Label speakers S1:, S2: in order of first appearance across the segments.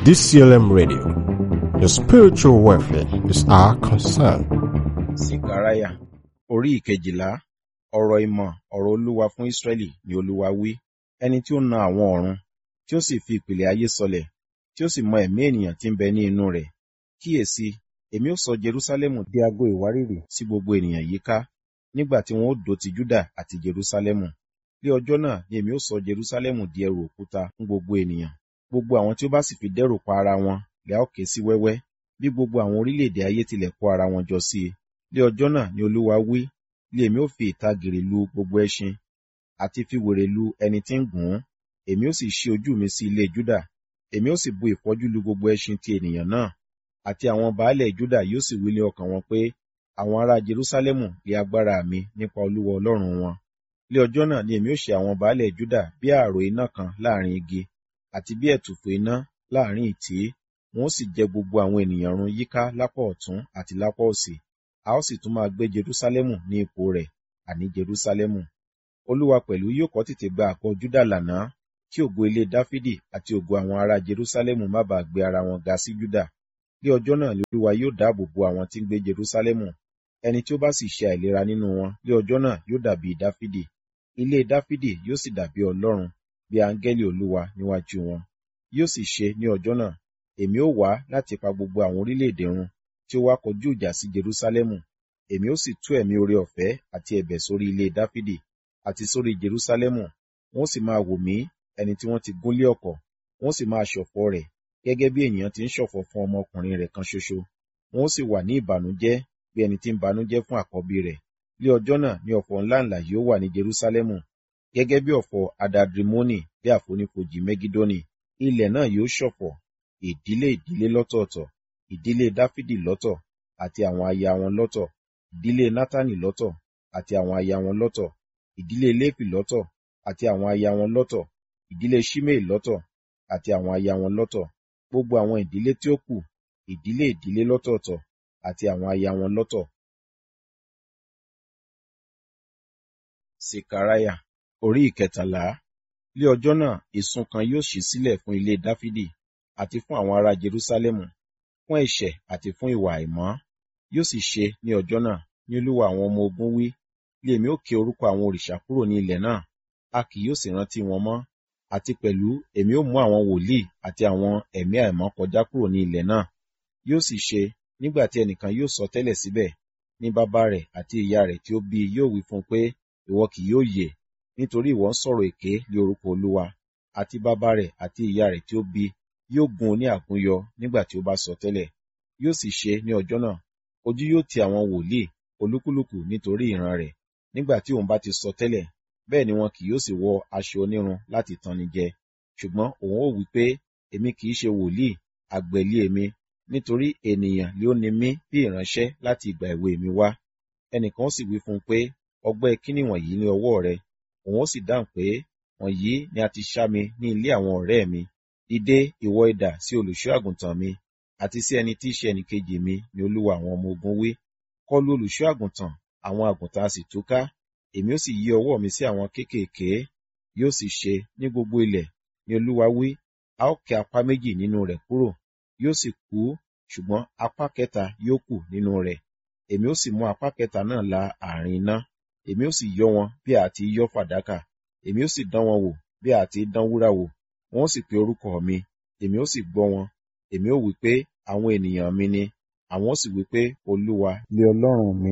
S1: DCLM Radio. Your spiritual welfare is our concern.
S2: Sikaraya orí ìkejìlá ọ̀rọ̀ ìmọ̀ ọ̀rọ̀ Olúwa fún Ísírẹ́lì ni Olúwa wí ẹni tí ó na àwọn ọ̀run tí ó sì fi ìpìlẹ̀ ayé sọlẹ̀ tí ó sì mọ ẹ̀mí ènìyàn tí ń bẹ ní inú rẹ̀ kíyèsí èmi ó sọ Jerúsálẹ́mù di ago ìwárìrì sí gbogbo ènìyàn yíká nígbà tí wọn ó dó ti Júdà àti Jerúsálẹ́mù ní ọjọ́ náà ni èmi ó sọ Jerúsálẹ́mù di ẹrù òkúta fún gbogbo ènìyàn gbogbo àwọn tí ó bá sì fi dẹ́rù pa ara wọn lè a ó ké sí wẹ́wẹ́ bí gbogbo àwọn orílẹ̀-èdè ayé tilẹ̀ kó ara wọn jọ sí i ní ọjọ́ náà ni Olúwa wí lé èmi ó fi ìtàgìrì lu gbogbo ẹṣin àti fi wèrè lu ẹni tí ń gùn ún èmi ó sì ṣí ojú mi sí ilé Júdà èmi ó sì bu ìfọ́jú lu gbogbo ẹṣin ti ènìyàn náà àti àwọn baálẹ̀ Júdà yóò sì wí lé ọkàn wọn pé àwọn ará Jerúsálẹ́mù lé agbára mi nípa Olúwa Ọlọ́run wọn ní ọjọ́ náà ni èmi ó ṣe àwọn baálẹ̀ Júdà bí ààrò iná kan láàrin igi àti bí ẹ̀tùfù iná láàrin ìtì wọn ó sì jẹ gbogbo àwọn ènìyàn run yíká lápá ọ̀tún àti lápá òsì a ó sì tún máa gbé Jerúsálẹ́mù ní ipò rẹ̀ àní Jerúsálẹ́mù Olúwa pẹ̀lú yóò kọ́ tètè gba àkọ́ Júdà lànà kí ògo ilé Dáfídì àti ògo àwọn ará Jerúsálẹ́mù má bàa gbé ara wọn ga sí Júdà ní ọjọ́ náà ni Olúwa yóò dáàbò bo àwọn tí ń gbé Jerúsálẹ́mù ẹni tí ó bá sì ṣe àìlera nínú wọn ní ọjọ́ náà yóò dàbí Dáfídì ilé Dáfídì yóò sì dàbí Ọlọ́run bí áńgẹ́lì Olúwa níwájú wọn yóò sì ṣe ní ọjọ́ náà èmi ó wá láti pa gbogbo àwọn orílẹ̀-èdè run tí ó wá kọjú ìjà sí Jerúsálẹ́mù èmi ó sì tú ẹ̀mí oore ọ̀fẹ́ àti ẹ̀bẹ̀ sórí ilé Dáfídì àti sórí Jerúsálẹ́mù wọ́n sì máa wò mí ẹni tí wọ́n ti gúnlé ọ̀kọ̀ wọ́n sì máa ṣọ̀fọ̀ rẹ̀ gẹ́gẹ́ bí ènìyàn ti ń ṣọ̀fọ̀ fún ọmọkùnrin rẹ̀ kan ṣoṣo wọ́n sì wà ní ìbànújẹ́ bí ẹni tí ń banújẹ́ fún àkọ́bí rẹ̀ ní ọjọ́ náà ni ọ̀fọ̀ ńláǹlà yóò wà ní Jerúsálẹ́mù gẹ́gẹ́ bí ọ̀fọ̀ adadrimoni bí àfonífojì Mẹ́gídónì ilẹ̀ náà yóò ṣọ̀fọ̀ ìdílé ìdílé lọ́tọ̀ọ̀tọ̀ ìdílé Dáfídì lọ́tọ̀ àti àwọn aya wọn lọ́tọ̀ ìdílé Nátánì lọ́tọ̀ àti àwọn aya wọn lọ́tọ̀ ìdílé Léfì lọ́tọ̀ àti àwọn aya wọn lọ́tọ̀ ìdílé Ṣímẹ́ì lọ́tọ̀ àti àwọn aya wọn lọ́tọ̀ gbogbo àwọn ìdílé tí ó kù ìdílé ìdílé lọ́tọ̀ọ̀tọ̀ àti àwọn aya wọn lọ́tọ̀. Sekaraya orí ìkẹtàlá lé ọjọ́ náà ìsun kan yóò ṣí sílẹ̀ fún ilé Dáfídì àti fún àwọn ará Jerúsálẹ́mù fún ẹ̀ṣẹ̀ àti fún ìwà àìmọ́ yóò sì ṣe ní ọjọ́ náà ní Olúwa àwọn ọmọ ogun wí lé èmi ó ké orúkọ àwọn òrìṣà kúrò ní ilẹ̀ náà a kì yóò sì rántí wọn mọ́ àti pẹ̀lú èmi ó mú àwọn wòlíì àti àwọn ẹ̀mí àìmọ́ kọjá kúrò ní ilẹ̀ náà yóò sì ṣe nígbà tí ẹnìkan yóò sọ tẹ́lẹ̀ síbẹ̀ ní bàbá rẹ̀ àti ìyá rẹ̀ tí ó bí yóò wí fún un pé ìwọ kì yóò yè nítorí ìwọ ń sọ̀rọ̀ èké lé orúkọ Olúwa àti bàbá rẹ̀ àti ìyá rẹ̀ tí ó bí yóò gún un ní àgúnyọ nígbà tí ó bá sọ tẹ́lẹ̀ yóò sì ṣe ní ọjọ́ náà ojú yóò ti àwọn wòlíì olúkúlùkù nítorí ìran rẹ̀ nígbà tí òun bá ti sọ tẹ́lẹ̀ bẹ́ẹ̀ ni wọn kì yóò sì wọ aṣọ onírun láti tanni jẹ ṣùgbọ́n òun ó wí pé èmi kì í ṣe wòlíì àgbẹ̀lé èmi nítorí ènìyàn lé ó ní mí bí ìránṣẹ́ láti ìgbà èwe mi wá ẹnìkan ó sì wí fún un pé ọgbẹ́ kíní wọ̀nyí ní ọwọ́ rẹ òun ó sì dáhùn pé wọ̀nyí ni a ti ṣá mi ní ilé àwọn ọ̀rẹ́ mi dìde ìwọ idà sí olùṣọ́ àgùntàn mi àti sí ẹni tí í ṣe ẹnìkejì mi ni olúwa àwọn ọmọ ogun wí kọlù olùṣọ́ àgùntàn àwọn àgùntàn a sì túká èmi ó sì yí ọwọ́ mi sí àwọn kéékèèké yóò sì ṣe ní gbogbo ilẹ̀ ni olúwa wí a ó ké apá méjì nínú rẹ̀ kúrò yóò sì kú ṣùgbọ́n apá kẹta yóò kù nínú rẹ̀ èmi ó sì mú apá kẹta náà la àárín iná èmi ó sì yọ wọn bí a ti yọ fàdákà èmi ó sì dán wọn wò bí a ti dán wúrà wò wọn ó sì pe orúkọ mi èmi ó sì gbọ́ wọn èmi ó wí pé àwọn ènìyàn mi ni àwọn ó sì wí pé olúwa lé ọlọ́run mi.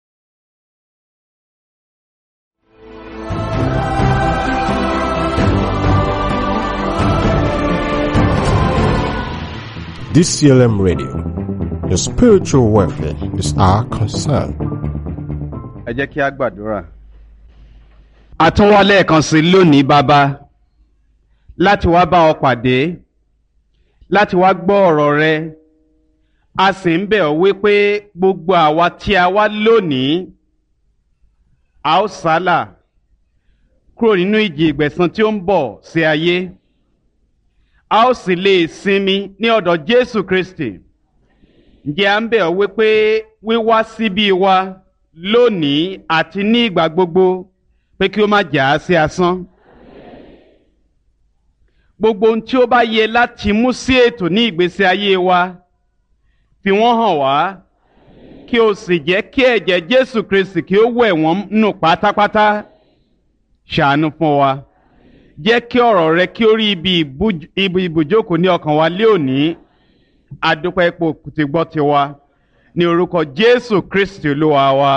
S1: DCLM Radio. Your spiritual welfare is our concern.
S3: ẹ jẹ́ kí a gbàdúrà. àtúnwá lẹ́ẹ̀kan sí lónìí bàbá láti wá bá ọ pàdé láti wá gbọ́ ọ̀rọ̀ rẹ a sì ń bẹ̀ ọ́ wípé gbogbo àwa tí a wá lónìí a ó sálà kúrò nínú ìjì ìgbẹ̀san tí ó ń bọ̀ sí ayé a ó sì lè sinmi ní ọ̀dọ̀ Jésù Kristi ǹjẹ́ à ń bẹ̀ ọ́ wípé wíwá síbí wa lónìí àti ní ìgbà gbogbo pé kí ó má jà á sí asán. gbogbo ohun tí ó bá yẹ láti mú sí ètò ní ìgbésí ayé wa fi wọ́n hàn wá kí o sì jẹ́ kí ẹ̀jẹ̀ Jésù Kristi kí ó wẹ̀ wọ́n nù pátápátá ṣàánú fún wa jẹ́ kí ọ̀rọ̀ rẹ kí ó rí ibi ibùjókòó ní ọkàn wa lé òní adúpẹ́ ipò tí gbọ́ ti wa ní orúkọ Jésù Kristi Olúwa wa.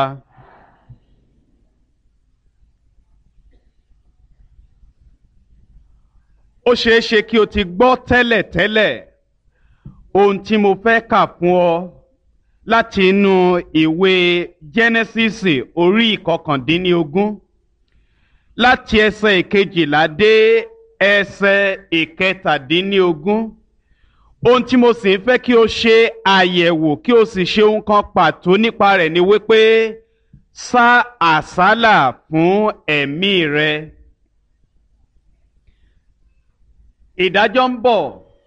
S3: ó ṣeé ṣe kí o ti gbọ́ tẹ́lẹ̀tẹ́lẹ̀ ohun tí mo fẹ́ kà fún ọ láti inú ìwé Jẹ́nẹ́sísì orí ìkọkàndínlógún láti ẹsẹ̀ ìkejìlá dé ẹsẹ̀ ìkẹtàdínlógún ohun tí mo sì ń fẹ́ kí o ṣe àyẹ̀wò kí o sì ṣe ohun kan pàtó nípa rẹ̀ ni wípé sá àsálà fún ẹ̀mí rẹ. ìdájọ́ ń bọ̀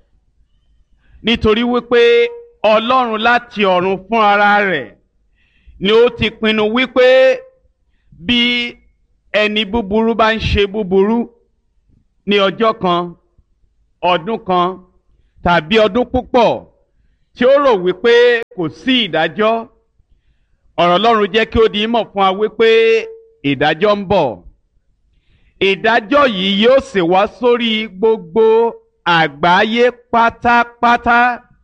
S3: nítorí wípé Ọlọ́run láti ọ̀run fún ara rẹ̀ ni ó ti pinnu wípé bí ẹni búburú bá ń ṣe búburú ní ọjọ́ kan ọdún kan tàbí ọdún púpọ̀ tí ó rò wípé kò sí ìdájọ́ ọ̀rọ̀ Ọlọ́run jẹ́ kí ó di mọ̀ fún wa wípé ìdájọ́ ń bọ̀ ìdájọ́ yìí yóò sì wá sórí gbogbo àgbáyé pátápátá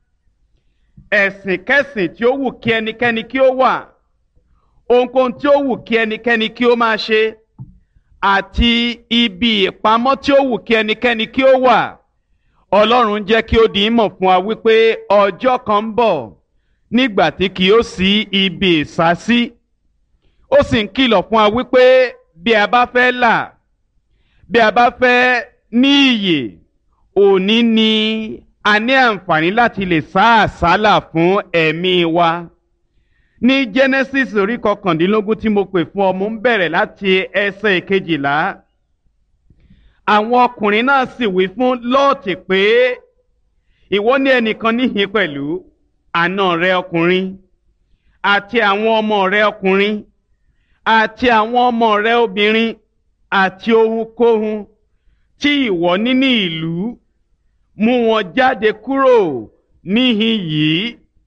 S3: ẹ̀sìn kẹ́sìn tí ó wù kí ẹnikẹ́ni kí ó wà ohunkóhun tí ó wù kí ẹnikẹ́ni kí ó máa ṣe àti ibi ìpamọ́ tí ó wù kí ẹnikẹ́ni kí ó wà Ọlọ́run jẹ́ kí ó di ìmọ̀ fún wa wípé ọjọ́ kan ń bọ̀ nígbà tí kì yóò sí ibi ìsásí ó sì ń kìlọ̀ fún wa wípé bí a bá fẹ́ là bí a bá fẹ́ ní iyè òní ni a ní àǹfààní láti lè sá àsálà fún ẹ̀mí wa ní Genesis orí kọkàndínlógún tí mo pè fún ọ mo ń bẹ̀rẹ̀ láti ẹsẹ̀ ìkejìlá àwọn ọkùnrin náà sì wí fún Lọ́ọ̀tì pé ìwọ ní ẹnìkan níhìn pẹ̀lú àna rẹ ọkùnrin àti àwọn ọmọ rẹ ọkùnrin àti àwọn ọmọ rẹ obìnrin àti ohunkóhun tí ìwọ ní ní ìlú mú wọn jáde kúrò níhìn yìí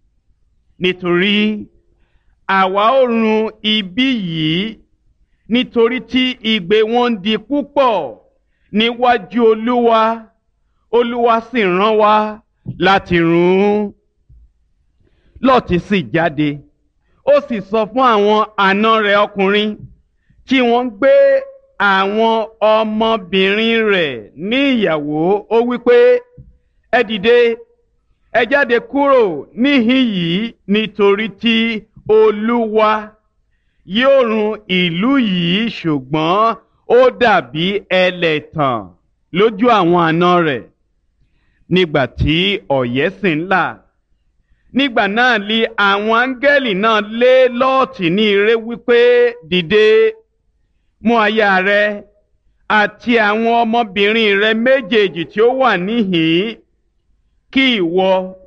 S3: nítorí àwa ó run ibi yìí nítorí tí igbe wọn ń di púpọ̀ níwájú olúwa olúwa sì rán wa láti run ún lọ́ọ̀tì sì jáde ó sì sọ fún àwọn àna rẹ̀ ọkùnrin tí wọ́n ń gbé àwọn ọmọbìnrin rẹ̀ ní ìyàwó ó wípé ẹ dìde ẹ jáde kúrò níhìn yìí nítorí tí olúwa yóò run ìlú yìí ṣùgbọ́n ó dàbí ẹlẹ́tàn lójú àwọn àna rẹ̀ nígbà tí ọ̀yẹ́ sì ń là nígbà náà li àwọn áńgẹ́lì náà lé lọ́ọ̀tì ní ire wípé dìde mú aya rẹ àti àwọn ọmọbìnrin rẹ méjèèjì tí ó wà níhìn kí ìwọ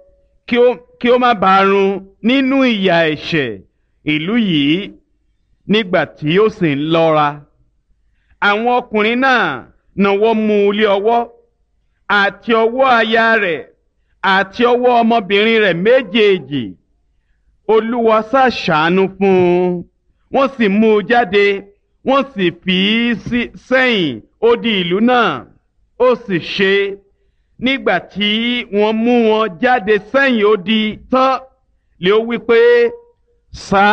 S3: kí ó má bàa run nínú ìyà ẹ̀ṣẹ̀ ìlú yìí nígbà tí ó sì ń lọ́ra àwọn ọkùnrin náà náwó mú un lé ọwọ́ àti ọwọ́ aya rẹ̀ àti ọwọ́ ọmọbìnrin rẹ̀ méjèèjì olúwa ṣàṣàánú fún un wọ́n sì mú un jáde wọ́n sì fi í sẹ́yìn odi ìlú náà ó sì ṣe nígbà tí wọ́n mú wọn jáde sẹ́yìn odi tán lé ó wí pé sá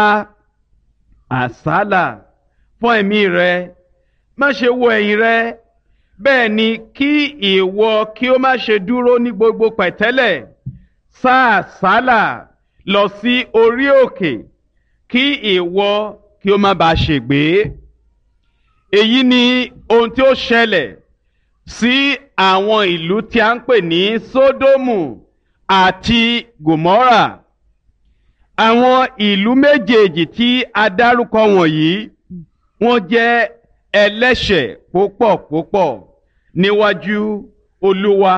S3: àsálà fún ẹ̀mí rẹ má ṣe wo ẹ̀yìn rẹ bẹ́ẹ̀ ni kí ìwọ kí ó má ṣe dúró ní gbogbo pẹ̀tẹ́lẹ̀ sá àsálà lọ sí orí òkè kí ìwọ kí ó má bàa ṣègbé èyí ni ohun tí ó ṣẹlẹ̀ sí àwọn ìlú tí a ń pè ní Sódómù àti Gòmórà àwọn ìlú méjèèjì tí a dárúkọ wọ̀nyí wọ́n jẹ́ ẹlẹ́ṣẹ̀ púpọ̀ púpọ̀ níwájú Olúwa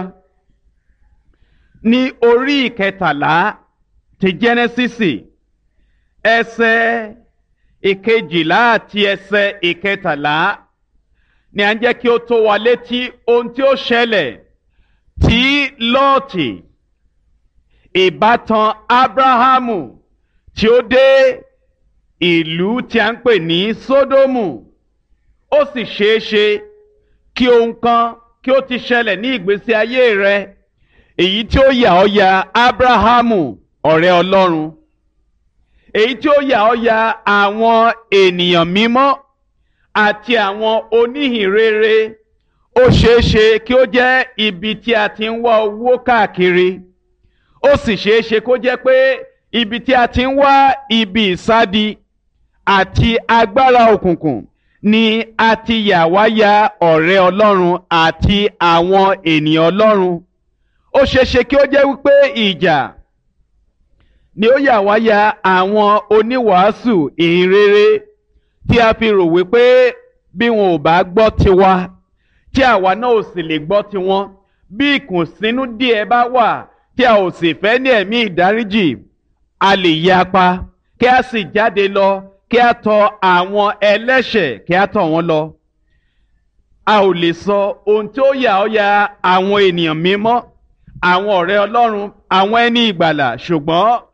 S3: ní orí ìkẹtàlá ti Jẹ́nẹ́sísì ẹsẹ̀ ìkejìlá àti ẹsẹ̀ ìkẹtàlá ni à ń jẹ́ kí ó tó wa létí ohun tí ó ṣẹlẹ̀ tí lọ́ọ̀tì ìbátan abrahamu tí ó dé ìlú tí a ń pè ní sódómù ó sì ṣeé ṣe kí ohun kan kí ó ti ṣẹlẹ̀ ní ìgbésí ayé rẹ èyí tí ó yà ọ́ ya abrahamu ọ̀rẹ́ ọlọ́run èyí tí ó yà ọ́ ya àwọn ènìyàn mímọ́ àti àwọn oníhìnrere ó ṣeé ṣe kí ó jẹ́ ibi tí a ti ń wá owó káàkiri ó sì ṣeé ṣe kó jẹ́ pé ibi tí a ti ń wá ibi ìsádi àti agbára òkùnkùn ni a ti yà wá ya ọ̀rẹ́ ọlọ́run àti àwọn ènìyàn ọlọ́run ó ṣeé ṣe kí ó jẹ́ wípé ìjà ni ó yà wá ya àwọn oníwàásù ìhìnrere tí a fi rò wípé bí wọn ò bá gbọ́ tiwa tí àwa náà ò sì lè gbọ́ tiwọn bí ìkùnsínú díẹ̀ bá wà tí a ò sì fẹ́ ní ẹ̀mí ìdáríjì a lè yapa kí a sì jáde lọ kí a tọ̀ àwọn ẹlẹ́ṣẹ̀ kí a tọ̀ wọ́n lọ. a ò lè sọ ohun tí ó yà ọ́ ya àwọn ènìyàn mímọ́ àwọn ọ̀rẹ́ ọlọ́run àwọn ẹni ìgbàlà ṣùgbọ́n